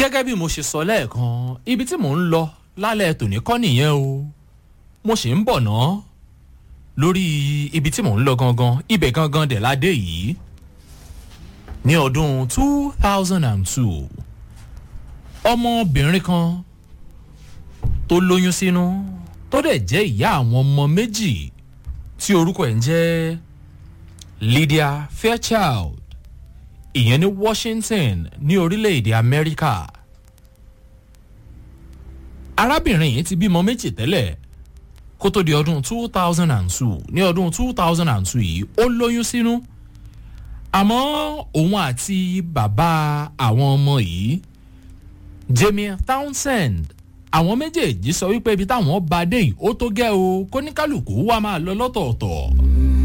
gẹ́gẹ́ bí mo ṣe sọ lẹ́ẹ̀kan ibi tí mò ń lọ lálẹ́ tòní kọ́ nìyẹn o mo sì ń bọ̀ ná lórí ibi tí mò ń lọ gangan ibẹ̀ gangan dẹ̀ ládé yìí ní ọdún two thousand and two ọmọbìnrin kan tó lóyún sínú tó dẹ̀ jẹ́ ìyá àwọn ọmọ méjì tí orúkọ ẹ̀ ń jẹ́ lydia fairchild ìyẹn ní washington ní orílẹ̀-èdè amẹ́ríkà arábìnrin yìí ti bímọ méjì tẹ́lẹ̀ kó tó di ọdún two thousand and two ní ọdún two thousand and two yìí ó lóyún sínú àmọ́ òun àti bàbá àwọn ọmọ yìí jamie townsend àwọn méjèèjì sọ wípé ibi táwọn bá dé yìí ó tó gẹ́ o kóníkálukú wà máa lọ lọ́tọ̀ọ̀tọ̀